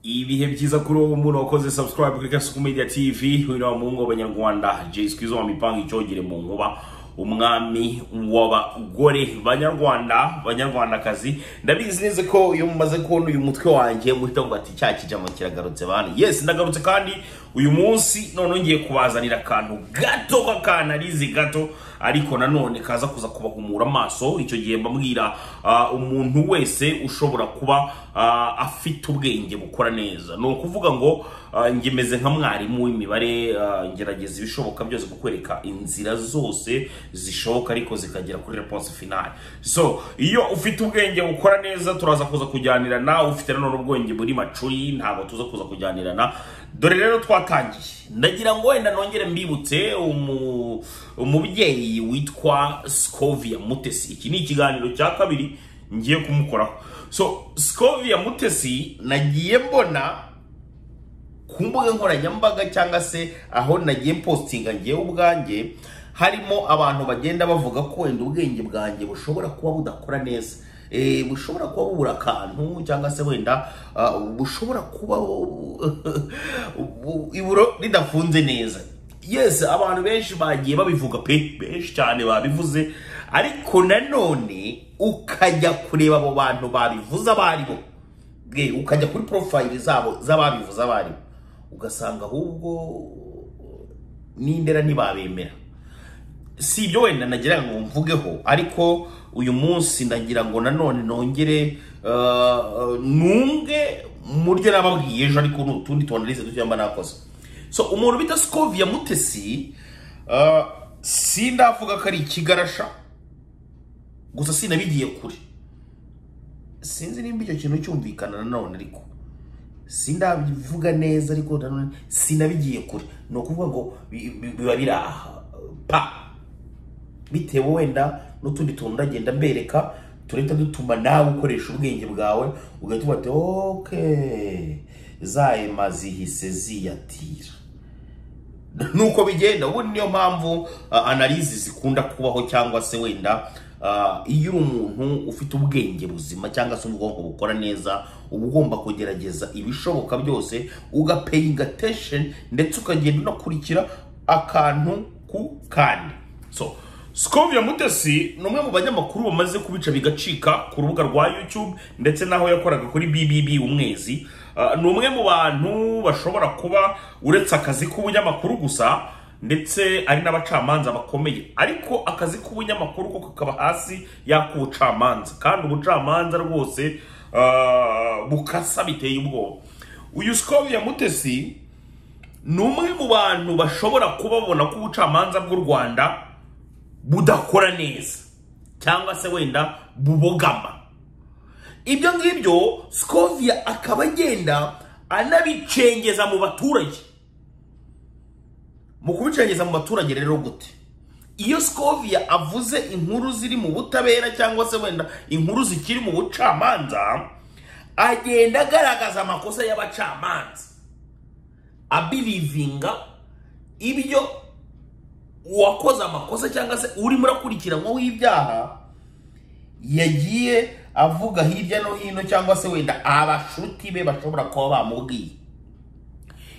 ibihe byiza kuri ubu muntu wakoze subscribe kuri kasuku media tv uyu ni wa muhungu w'abanyarwanda jiswizo wa mipanga icogere mu nkuba umwami w'abagore banyarwanda banyarwandakazi ndabizi neza ko iyo mumaze kubona uyu mutwe wanjye muhita ngo ati cya kijama kiragarutse bantu yes ndagarutse kandi uyu munsi noneho ngiye kubazanira akantu gato k'akanarizi gato ariko nanone kaza kuza kubahumura amaso icyo gihe mbabwira ah, umuntu wese ushobora kuba ah, afite ubwenge bukora neza ni ukuvuga ngo ah, njye meze nka mwarimu w'imibare ah, ngerageza ibishoboka byose kukwereka inzira zose zishoboka ariko zikagera kuri reponse finale so iyo ufite ubwenge bukora neza turaza kuza kujyanirana ufite nanone ubwenge buri macuri ntabwo tuza kuza kujyanirana dore rero twatangiye ndagira ngo wenda nongere mbibutse umu- umubyeyi witwa scovia mutesi iki ni ikiganiro cya kabiri ngiye kumukoraho so scovia mutesi nagiye mbona ku mbuga nkoranyambaga cyangwa se aho nagiye mpostinga ngewe ubwanjye harimo abantu bagenda bavuga ko wenda ubwenge bwanjye bushobora kuba budakora neza Eh, bushobora kuba bubura akantu cyangwa se wenda ah, bushobora kuba bu- bu- iburo ridafunze neza yes abantu benshi bagiye babivuga pe benshi cyane babivuze ariko nanone ukajya kureba abo bantu babivuze abo ari bo Bwe, ukajya kuri porofayili zabo z'ababivuze abo ari bo ugasanga ahubwo n'indera ntibabemera si ibyo wenda nagira ngo mvugeho ariko uyu munsi ndagira ngo nanone nongere uh, nunge mu byo nababwiye ejo ariko ni utundi tuanalize duke mba nakoze so umuntu bita skovia mutesi uh, sindavuga ko ari ikigarasha gusa sinabigiye kure sinzi nimba icyo kintu cyumvikana nanone ariko sindabivuga neza ariko nanone sinabigiye kure ni ukuvuga ngo bi- bi- biba biri aha pa bitewe wenda n'utundi tuntu ndagenda mbereka turahita dutuma nawe ukoresha ubwenge bwawe ugahita ubate okay zahema zihise ziyatira nuko bigenda ubu niyo mpamvu uh, analizi zikunda kubaho cyangwa se wenda uh, iyo uri umuntu ufite ubwenge buzima cyangwa se ubwonko bukora neza uba ugomba kugerageza ibishoboka byose ugapeyinga attention ndetse ukagenda unakurikira akantu ku kandi so Skovia Mutesi ni umwe mu banyamakuru bamaze kubica bigacika ku rubuga rwa YouTube ndetse n'aho yakoraga kuri BBB umwezi Ah, ni umwe mu bantu bashobora kuba uretse akazi k'ubunyamakuru gusa ndetse ari n'abacamanza bakomeye ariko akazi k'ubunyamakuru ko kakaba hasi y'ak'ubucamanza kandi ubucamanza rwose ah, bukasa biteye ubwoba uyu Skovia Mutesi ni umwe mu bantu bashobora kuba babona ko ubucamanza bw'u Rwanda budakora neza cyangwa se wenda bubogama ibyo ngibyo scovia akaba agenda anabicengeza mu baturage mu kubicengeza mu baturage rero gute iyo scovia avuze inkuru ziri mu butabera cyangwa se wenda inkuru zikiri mu bucamanza agenda agaragaza amakosa y'abacamanza abirivinga ibyo uwakoze amakosa cyangwa se urimo urakurikiranwaho ibyaha yagiye avuga hirya no hino cyangwa se wenda abashuti be bashobora kuba bamubwiye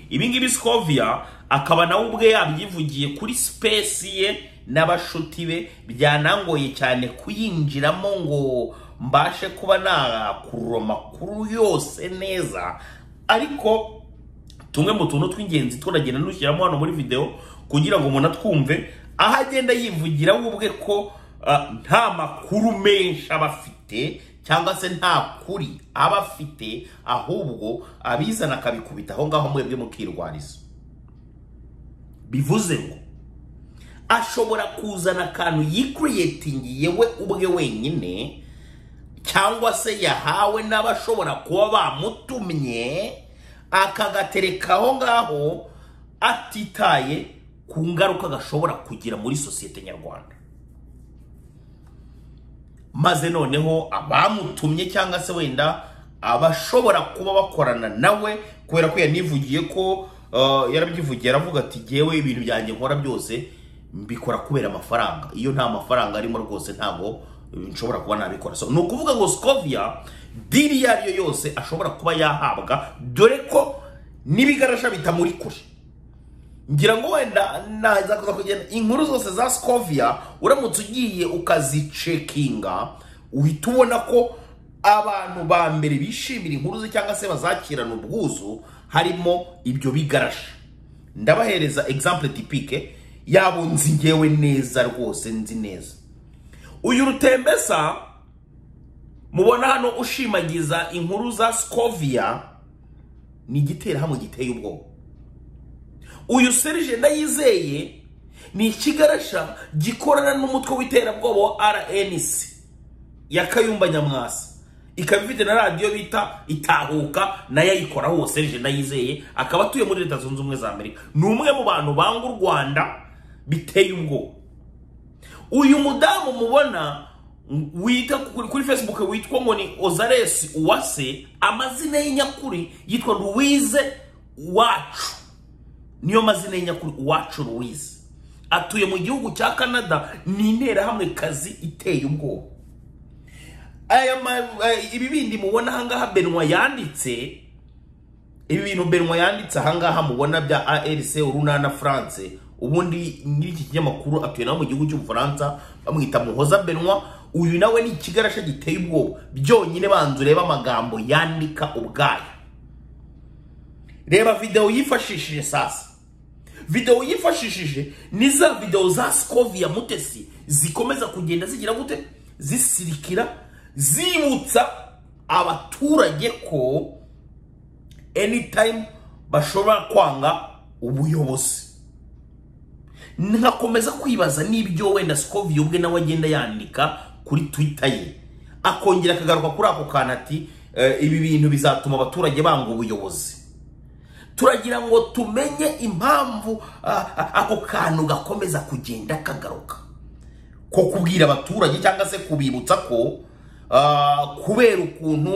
ibi ngibi scovia akaba nawe ubwe yabyivugiye kuri sipesi ye n'abashuti be byanangoye cyane kuyinjiramo ngo mbashe kuba nakurura amakuru yose neza ariko tumwe mu tuntu tw'ingenzi turagenda nushyiramo hano muri videwo kugira ngo umuntu atwumve aho agenda yivugira we ubwe ko ah, nta makuru menshi aba afite cyangwa se nta kuri aba afite ahubwo abizana akabikubita aho ngaho mwebwe mukirwariza bivuze ngo ashobora kuzana akantu yikiriyetingiye we ubwe wenyine cyangwa se yahawe n'abashobora kuba bamutumye akagatereka aho ngaho atitaye ku ngaruka gashobora kugira muri sosiyete nyarwanda maze noneho abamutumye cyangwa se wenda abashobora kuba bakorana nawe kubera ko yanivugiye ko uh, yarabyivugiye aravuga ati jyewe ibintu byanjye nkora byose mbikora kubera amafaranga iyo nta mafaranga arimo rwose ntabwo eh, nshobora kuba nabikora so ni ukuvuga ngo scovia diri iyo ari yo yose ashobora kuba yahabwa dore ko n'ibigarasha bitamuri kure ngira ngo wenda naza kuza kugenda inkuru zose za sikoviya uramutse ugiye ukazicekinga uhita ubona ko abantu ba mbere bishimira inkuru ze cyangwa se bazakirana ubwuzu harimo ibyo bigarasha ndabahereza egizample tipike yabo nzi ngewe neza rwose nzi neza uyu rutembesa mubona hano ushimagiza inkuru za sikoviya ni igiterahamwe giteye ubwoba uyu serije ndayizeye ni ikigarasha gikorana n'umutwe w'iterabwoba wa rnc ya kayumba nyamwasa ikaba ifite na radiyo bita itahuka nayo ayikora hose serije ndayizeye akaba atuye muri leta zunze ubumwe za amerika ni umwe mu bantu banga u rwanda biteye ubwoba uyu mudamu mubona wita kuri kuri facebook witwa ngo ni ozaresi uwase amazina ye nyakuri yitwa louise wacu niyo mazina y'inyakuri uwacu louise atuye mu gihugu cya canada ni interahamwe kazi iteye ubwoba aya ma- eh, ibi bindi mubona ahangaha benwa yanditse ibi bintu benwa yanditse ahangaha mubona bya arc urunana france ubundi nyir'iki kinyamakuru atuye nawe mu gihugu cy'ubufaransa bamwita muhoza benwa uyu nawe ni ikigarasha giteye ubwoba byonyine banza urebe amagambo yandika ubwayo reba videwo yifashishije sasa videwo yifashishije ni za videwo za sikoviya mutesi zikomeza kugenda zigira gute zisirikira zibutsa abaturage ko anytime bashobora kwanga ubuyobozi nkakomeza kwibaza n'ibyo wenda sikoviya ubwe nawe agenda yandika kuri twita ye akongera akagaruka kuri ako kantu ati "Eh, ibi bintu bizatuma abaturage banga ubuyobozi turagira ngo tumenye impamvu ah, ah, ako kantu gakomeza kugenda kagaruka ko kubwira abaturage cyangwa se kubibutsa ko ah, kubera ukuntu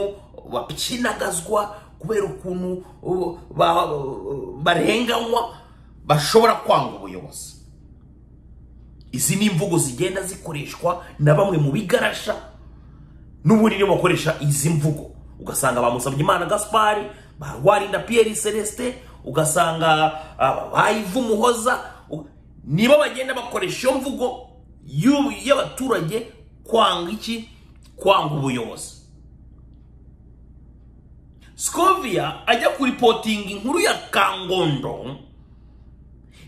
bakinagazwa kubera ukuntu uh, ba- barenganywa bashobora kwanga ubuyobozi izi ni imvugo zigenda zikoreshwa na bamwe mu bigarasha n'ubundi niyo bakoresha izi mvugo ugasanga bamusabye imana gaspari ba rwarinda piyeri celestin ugasanga ah, bayiva umuhoza u- nibo bagenda bakoresha iyo mvugo y'u- y'abaturage kwanga iki kwanga ubuyobozi scoviya ajya kuripotinga inkuru ya kangondo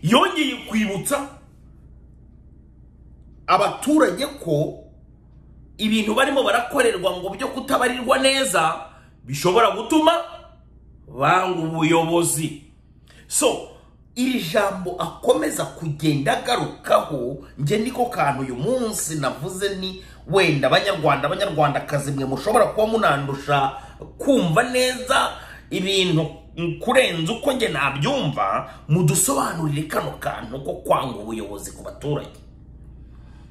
yongeye kwibutsa abaturage ko ibintu barimo barakorerwa ngo byo kutabarirwa neza bishobora gutuma banga ubuyobozi so iri jambo akomeza kugenda agarukaho njye niko kantu uyu munsi navuze ni wenda abanyarwanda abanyarwandakazi mwe mushobora kuba munandusha kumva neza ibintu kurenza uko njye nabyumva mudusobanurire kano kantu ko kwanga ubuyobozi ku baturage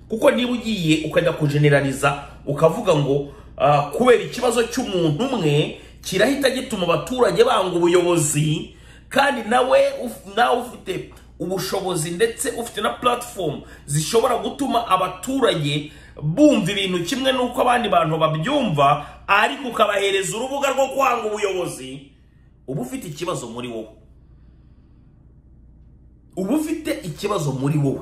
kuko niba ugiye ukajya kujeneraliza ukavuga ngo ah, kubera ikibazo cy'umuntu umwe kirahita gituma abaturage banga ubuyobozi kandi nawe uf- nawe ufite ubushobozi ndetse ufite na platform zishobora gutuma abaturage bumva ibintu kimwe n'uko abandi bantu babyumva ariko ukabahereza urubuga rwo kwanga ubuyobozi uba ufite ikibazo muri wowe uba ufite ikibazo muri wowe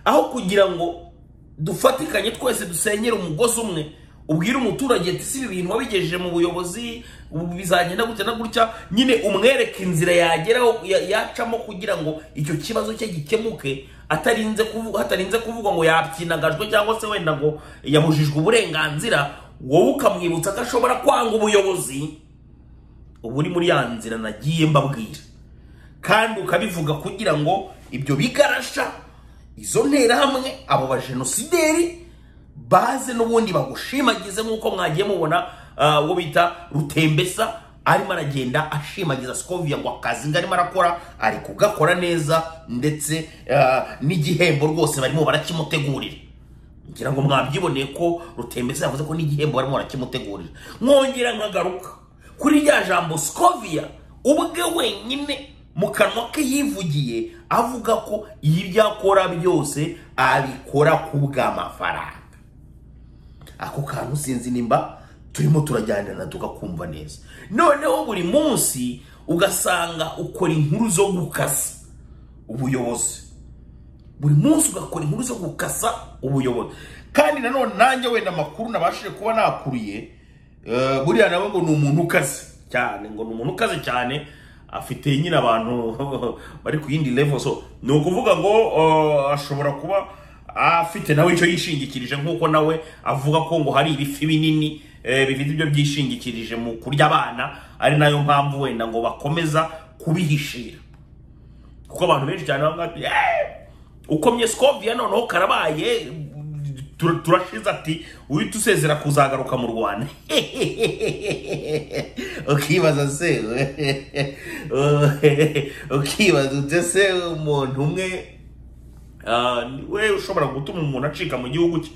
aho kugira ngo dufatikanye twese dusenyere umugozi umwe ubwire umuturage ati si ibi bintu wabigejeje mu buyobozi ubu bizagenda gutya na gutya nyine umwereke inzira yageraho ya- yacamo kugira ngo icyo kibazo cye gikemuke atarinze kuvuga hatarinze kuvuga ngo yapyinagajwe cyangwa se wenda ngo yabujijwe uburenganzira wowe ukamwibutsa ko ashobora kwanga ubuyobozi uba uri muri ya nzira nagiye mbabwira kandi ukabivuga kugira ngo ibyo bigarasha izo nterahamwe abo bajenosideri baze n'ubundi bagushimagize nk'uko mwagiye mubona ah, uwo bita rutembesa arimo aragenda ashimagiza sikoviya ngo akazi ngo arimo arakora ari kugakora neza ndetse ah, n'igihembo rwose barimo barakimutegurira ngira ngo mwabyiboneye ko rutembesa yavuze ko n'igihembo barimo barakimutegurira mwongera nkagaruka kuri rya jambo sikoviya ubwe wenyine mu kanwa ke yivugiye avuga ko ibyo akora byose abikora ku bw'amafaranga ako kantu sinzi nimba turimo turajyanirana tugakumva neza noneho buri munsi ugasanga ukora inkuru zo gukasa ubuyobozi buri munsi ugakora inkuru zo gukasa ubuyobozi kandi nanone nanjye wenda amakuru nabashije kuba nakuriye eh, buriya nawe ngo ni umuntu ukaze cyane ngo ni umuntu ukaze cyane afite nyine abantu bari ku yindi level so ni ukuvuga ngo eh, ashobora kuba afite nawe icyo yishingikirije nk'uko nawe avuga ko ngo hari ibifi binini eh, bifite ibyo byishingikirije mu kurya abana ari nayo mpamvu wenda ngo bakomeza kubihishira kuko abantu benshi cyane bavuga bati "Eh, ukomye sikoviya noneho karabaye tur- turashize ati uhita usezera kuzagaruka mu rwanda ukibaza se ukibaza ute se umuntu umwe Ah, ni we ushobora gutuma umuntu acika mu gihugu cye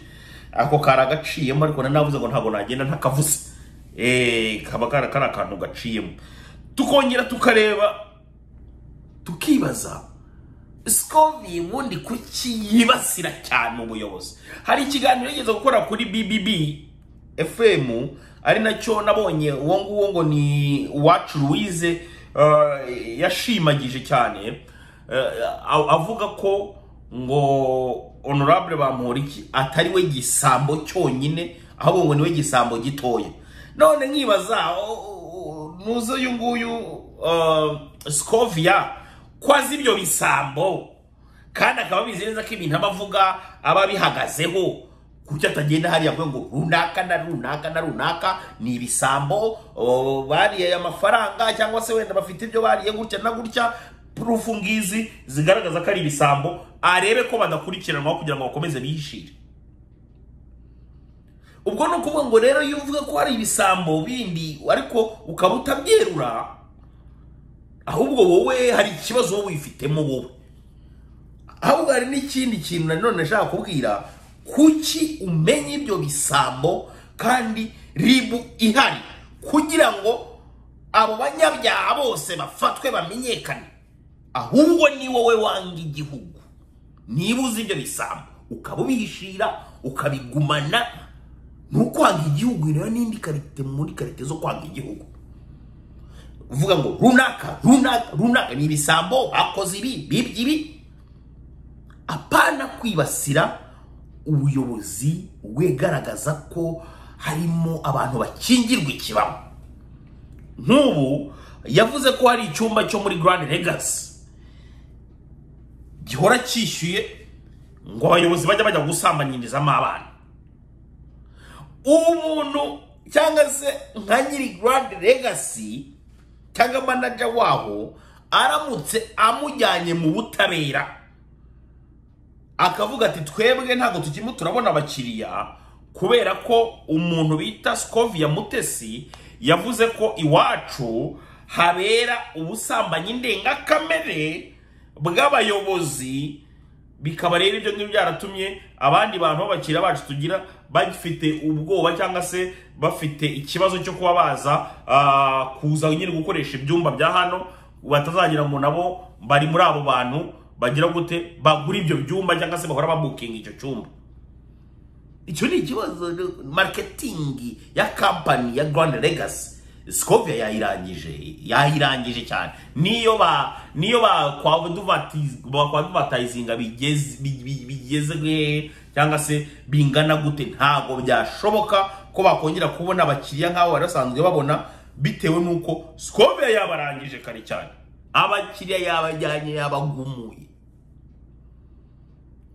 ako kari agaciyemo ariko nanavuze ngo ntabwo nagenda ntakavuze Eh, kaba kari kari akantu gaciyemo tukongera tukareba tukibaza sikovi ubundi kuki yibasira cyane ubuyobozi hari ikiganiro yigeze gukora kuri bbb fm ari nacyo nabonye uwo nguwo ngo ni uwacu louise eh, yashimagije cyane eh, a- avuga ko ngo honorable bamporiki atari we gisambo cyonyine ahubwo ngo ni we gisambo gitoya none nkibaza o- o- nuze uyu nguyu eh, scovia ko azi ibyo bisambo kandi akaba abizi neza ko ibintu aba avuga aba abihagazeho kuki atagenda hariya avuga ngo runaka na runaka na runaka ni ibisambo o, bariye amafaranga cyangwa se wenda bafite ibyo bariye gutya na gutya purufu ngizi zigaragaza ko ari ibisambo arebe ko badakurikiranwaho kugira ngo bakomeze bihishire ubwo ni ukuvuga ngo rero iyo uvuga ko hari ibisambo bindi ariko ukaba utabyerura ahubwo wowe hari ikibazo wowe wifitemo wowe ahubwo hari n'ikindi kintu nanone nashaka kubwira kuki umenya ibyo bisambo kandi ribu ihari kugira ngo abo banyabyaha bose bafatwe bamenyekane ahubwo ni wowe wanga igihugu niba uzi ibyo bisambo ukaba ubihishira ukabigumana ni ukwanga igihugu rero n'indi karite muri karite zo kwanga igihugu uvuga ngo runaka runaka runaka ni ibisambo bakoze ibi bibye ibi apana kwibasira ubuyobozi wegaragaza ko harimo abantu bakingirwa ikibamo nk'ubu yavuze ko hari icyumba cyo muri Grand Legacy gihora cyishyuye ngo abayobozi bajya bajya gusambanyirizamo abana umuntu cyangwa se nka nyiri Grand Legacy cyangwa manaja waho aramutse amujyanye mu butabera akavuga ati twebwe ntabwo tukirimo turabona abakiriya kubera ko umuntu bita sikoviya mutesi yavuze ko iwacu habera ubusambanyi ndengakamere bw'abayobozi bikaba rero ibyo ngibyo byaratumye abandi bantu b'abakiriya bacu tugira bafite ubwoba cyangwa se bafite ikibazo cyo kuba baza ah, kuza nyine gukoresha ibyumba bya hano batazagira ngo nabo bari muri abo bantu bagira gute bagura ibyo byumba cyangwa se bahora babukinga icyo cyumba icyo ni ikibazo marketing ya kampani ya Grand Legacy Scovia yayirangije yayirangije cyane niyo ba niyo ba kwaduvatizinga bigeze bi- bi- bigeze cyangwa se bingana gute ntabwo byashoboka ko bakongera kubona abakiriya nk'abo bari basanzwe babona bitewe n'uko Scovia yabarangije kare cyane abakiriya yabajyanye yabagumuye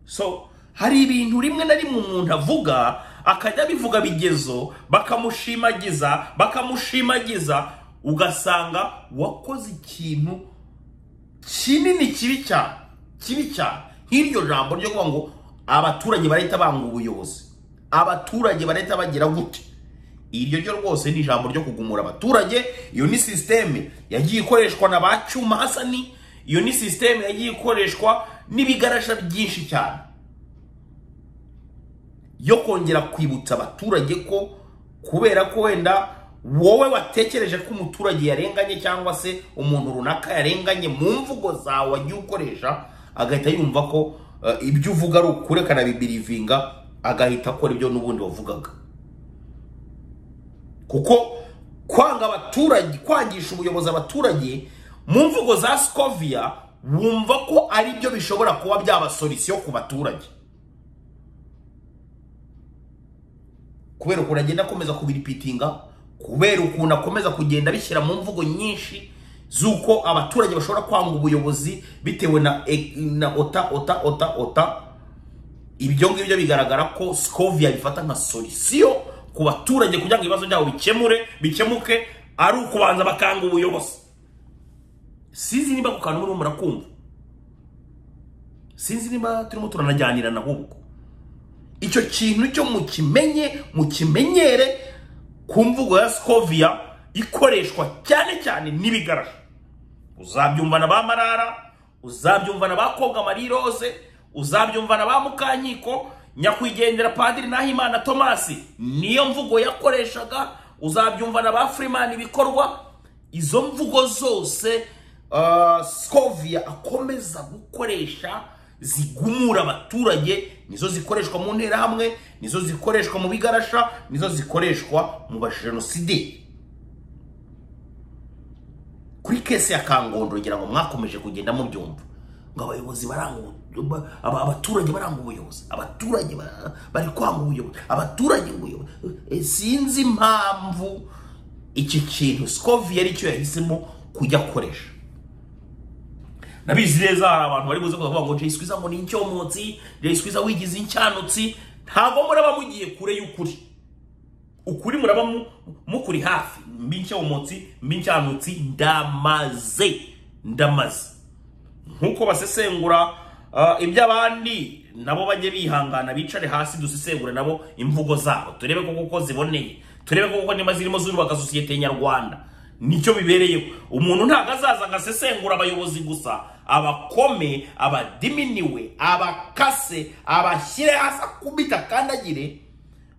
so hari ibintu rimwe na rimwe umuntu avuga akajya abivuga bigezo bakamushimagiza bakamushimagiza ugasanga wakoze ikintu kinini kibi cyane kibi cyane nk'iryo jambo ryo kuvuga ngo abaturage barahita banga ubuyobozi abaturage barahita bagira gute iryo ryo rwose ni ijambo ryo kugumura abaturage iyo ni sisiteme yagiye ikoreshwa na ba cyuma hasani iyo ni sisiteme yagiye ikoreshwa n'ibigarasha byinshi cyane yo kongera kwibutsa abaturage ko kubera ko wenda wowe watekereje ko umuturage yarenganye cyangwa se umuntu runaka yarenganye mu mvugo zawe wagiye ukoresha agahita yumva ko eh, ibyo uvuga ari ukuri akanabibirivinga agahita akora ibyo n'ubundi wavugaga kuko kwanga abaturage kwangisha ubuyobozi abaturage mu mvugo za sikoviya wumva ko ari byo bishobora kuba byaba solisiyo ku baturage kubera ukuntu agenda akomeza kubiripitinga kubera ukuntu akomeza kugenda abishyira mu mvugo nyinshi z'uko abaturage bashobora kwanga ubuyobozi bitewe na e- na ota ota ota ota ibyo ngibyo bigaragara ko sikoviya bifata nka solisiyo ku baturage kugira ngo ibibazo byabo bikemure bikemuke ari ukubanza bakanga ubuyobozi sinzi niba ku kantu murimo murakumva sinzi niba turimo turanajyanira na ahubwo icyo kintu cyo mukimenye mukimenyere ku mvugo ya sikoviya ikoreshwa cyane cyane n'ibigarara uzabyumva na ba marara uzabyumva na ba koga mariroze uzabyumva na ba mukanyiko nyakwigendera padiri nahimana tomasi niyo mvugo yakoreshaga uzabyumva na ba furimani ibikorwa izo mvugo zose uh, sikoviya akomeza gukoresha zigumura abaturage nizo zikoreshwa mu nterahamwe nizo zikoreshwa mu bigarasha nizo zikoreshwa mu bajenosideri kuri kese ya kangondo ngira ngo mwakomeje kugenda mubyumva ngo abayobozi baranga ubu- ba- aba- abaturage baranga ubuyobozi abaturage ba- bari kwanga ubuyobozi abaturage ubuyobozi Eh, sinzi impamvu iki kintu sikovi yari cyo yahisemo kujya akoresha nabizi neza hari abantu bari buze kuvuga ngo Jay Squeezer ngo ni incyomotsi Jay Squeezer wigize incyanutsi ntabwo muraba mugiye kure y'ukuri ukuri muraba mu- mukuri hafi mbi incyomotsi mbi incyanutsi ndamaze ndamaze nkuko basesengura uh, iby'abandi nabo bajye bihangana bicare hasi dusesengure nabo imvugo zabo turebe ko koko ziboneye turebe ko koko niba zirimo zubaka sosiyete nyarwanda nicyo bibereyeho umuntu ntabwo azaza agasesengura abayobozi gusa abakome abadiminiwe abakase abashyire hasi akubita akandagire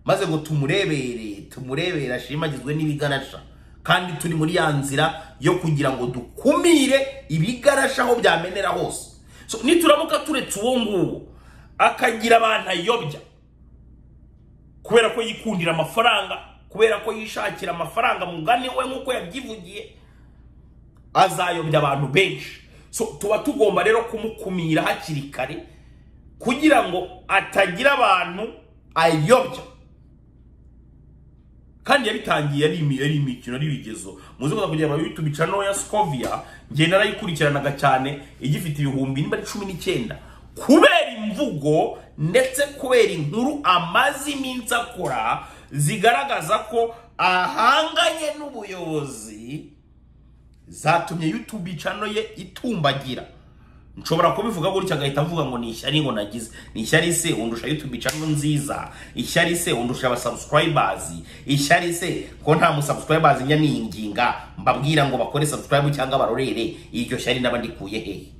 maze ngo tumurebere tumurebere ashimagizwe n'ibigarasha kandi turi muri ya nzira yo kugira ngo dukumire ibigarasha aho byamenera hose so, nituramuka turetse uwo nguwo akagira abantu ayobya kubera ko yikundira amafaranga kubera ko yishakira amafaranga mugani we nk'uko yabyivugiye azayobya abantu benshi so tuba tugomba rero kumukumira hakiri kare kugira ngo atagira abantu ayobya kandi yabitangiye ari imi- ari imikino ari ibigezo muzi kuza kugira ngo YouTube channel ya Scovia ngenda nayikurikiranaga cyane igifite ibihumbi niba ari cumi n'icyenda kubera imvugo ndetse kubera inkuru amaze iminsi akora zigaragaza ko ahanganye n'ubuyobozi zatumye YouTube channel ye itumbagira nshobora kubivuga gutya agahita avuga ngo ni ishyari ngo nagize ni ishyari se undusha YouTube channel nziza ishyari se undusha abasubscribers ishyari se ko nta musubscribers njya niyinginga mbabwira ngo bakore subscribe cyangwa barorere iryo shyari naba ndikuye hehe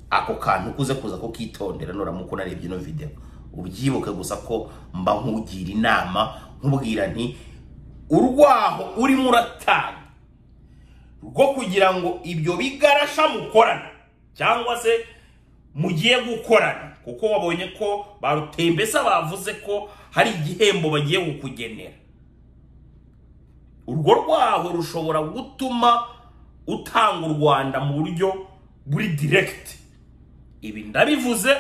ako kantu kuze kuza ko kitondera nuramuka unarebye ino video ubyibuke gusa ko mba nkugira inama nkubwira nti urwaho urimo uratanga rwo kugira ngo ibyo bigarasha mukorana cyangwa se mugiye gukorana kuko wabonye ko ba rutembesa bavuze ko hari igihembo bagiye kukugenera urwo rwaho rushobora gutuma utanga u rwanda mu buryo buri diregiti ibi ndabivuze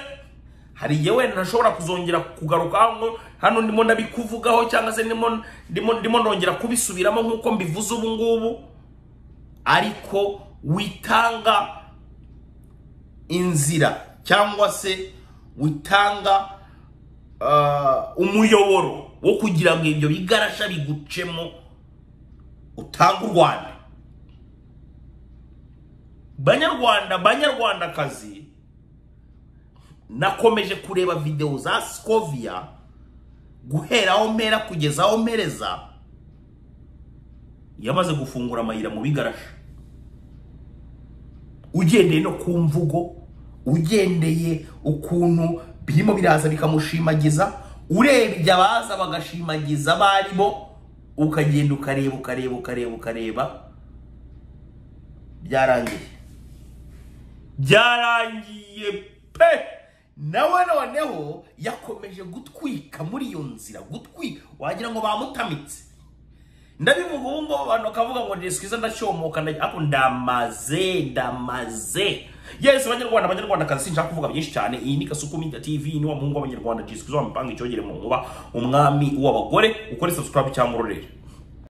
hari igihe wenda ntashobora kuzongera kugaruka hano hano ndimo ndabikuvugaho cyangwa se ndimo ndimo ndimo nongera kubisubiramo nk'uko mbivuze ubu ngubu ariko witanga inzira cyangwa se witanga ah, umuyoboro wo kugira ngo ibyo bigarasha bigucemo utange u rwanda banyarwanda banyarwandakazi nakomeje kureba videwo za sikoviya guhera aho mpera kugeza aho mpereza yamaze gufungura amayira mu bigarasha ugendeye no ku mvugo ugendeye ukuntu birimo biraza bikamushimagiza urebye abaza bagashimagiza abarimo ukagenda ukareba ukareba ukareba ukareba byarangiye byarangiye pe nawe noneho yakomeje gutwika muri iyo nzira gutwika wagira ngo bamutamitse ndabivuga ubu ngubu abantu bakavuga ngo ni sikwiza ndacyomoka ndagira ariko ndamaze ndamaze yesi abanyarwanda abanyarwandakazi sinshaka kuvuga byinshi cyane iyi ni kasuku media tv ni wa muhungu w'abanyarwanda jiswi wamupanga icyogere mu nkuba umwami w'abagore ukore subscribe cyangwa urorere